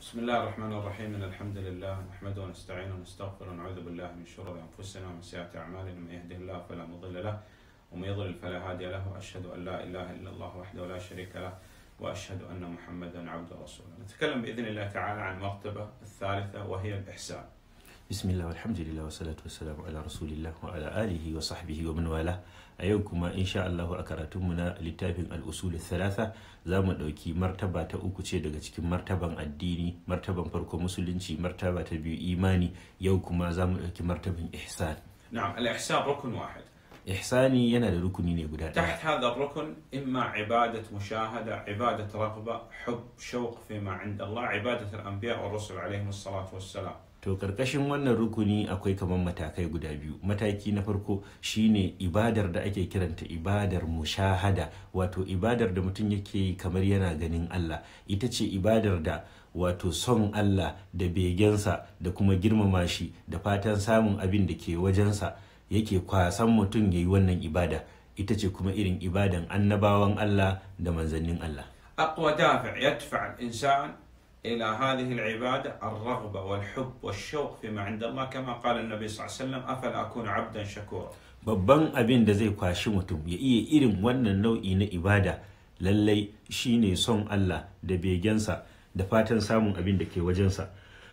بسم الله الرحمن الرحيم إن الحمد لله نحمده ونستعينه ونستغفره ونعوذ بالله من شرور أنفسنا ومن سيئات أعمالنا من يهده الله فلا مضل له ومن يضلل فلا هادي له وأشهد أن لا إله إلا الله وحده لا شريك له وأشهد أن محمدا عبده ورسوله نتكلم بإذن الله تعالى عن المرتبة الثالثة وهي الإحسان bismillah alhamdulillah wa salatu wa salamu ala rasulillah wa ala alihi wa sahbihi wa man wala a yau kuma insha Allah a karatunmu na littafin al-usul thalatha za mu ɗauki martaba ta uku ce daga cikin martaban addini martaban farko musulunci martaba ta biyu imani yau kuma za mu ɗauki martaban ihsan نعم الإحسان ركن واحد ihsani yana da rukuni ne guda ɗaya تحت هذا الركن إما عبادة مشاهدة عبادة رغبة حب شوق فيما عند الله عبادة الأنبياء والرسل عليهم الصلاة والسلام to karkashin wannan rukuni akwai kamar matakai guda biyu mataki na farko shine ibadar da ake kiranta ibadar mushahada wato ibadar da mutum yake yi kamar yana ganin Allah ita ce ibadar da wato son Allah da begensa da kuma girmama shi da fatan samun abin da ke wajensa yake kwasan mutum ya yi wannan ibada ita ce kuma irin ibadan annabawan Allah da manzannin Allah أقوى دافع يدفع الإنسان إلى هذه العبادة الرغبة والحب والشوق فيما عند الله كما قال النبي صلى الله عليه وسلم أفلا أكون عبدا شكورا babban abin da zai kwashi mutum ya iya irin wannan nau'i na ibada lallai shine son Allah da begensa da fatan samun abin da ke wajensa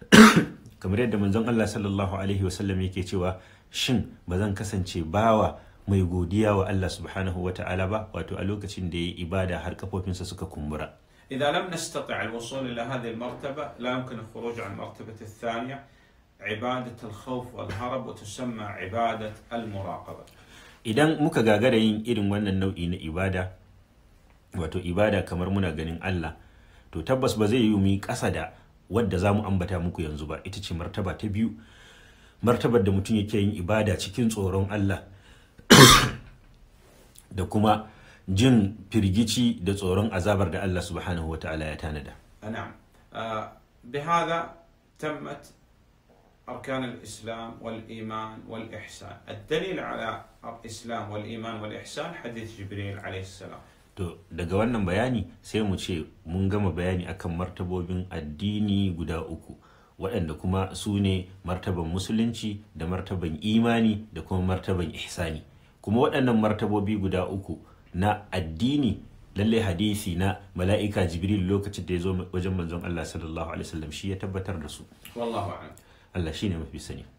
kamar yadda manzon Allah sallallahu alaihi wasallam yake cewa shin ba zan kasance bawa mai godiya wa Allah subhanahu wa ta'ala ba wato a lokacin da ya yi ibada har kafofinsa suka kumbura إذا لم نستطع الوصول إلى هذه المرتبة لا يمكن الخروج عن المرتبة الثانية عبادة الخوف والهرب وتسمى عبادة المراقبة idan muka gagara yin irin wannan nau'i na ibada wato ibada kamar muna ganin Allah to tabbas ba zai yi mu yi ƙasa da wadda za mu ambata muku yanzu ba ita ce martaba ta biyu martabar da mutum yake yin ibada cikin tsoron Allah da kuma jin firgici da tsoron azabar da Allah subhanahu wa ta'ala ya tanada نعم آه، بهذا تمت أركان الإسلام والإيمان والإحسان الدليل على الإسلام والإيمان والإحسان حديث جبريل عليه السلام to daga wannan bayani sai mu ce mun gama bayani akan martabobin addini guda uku waɗanda kuma su ne martaban musulunci da martaban imani da kuma martaban ihsani kuma waɗannan martabobi guda uku na addini lallai hadisi na mala'ika jibril lokacin da ya zo wajen manzon Allah sallallahu alaihi wasallam shi ya tabbatar da su والله أعلم Allah shine mafi sani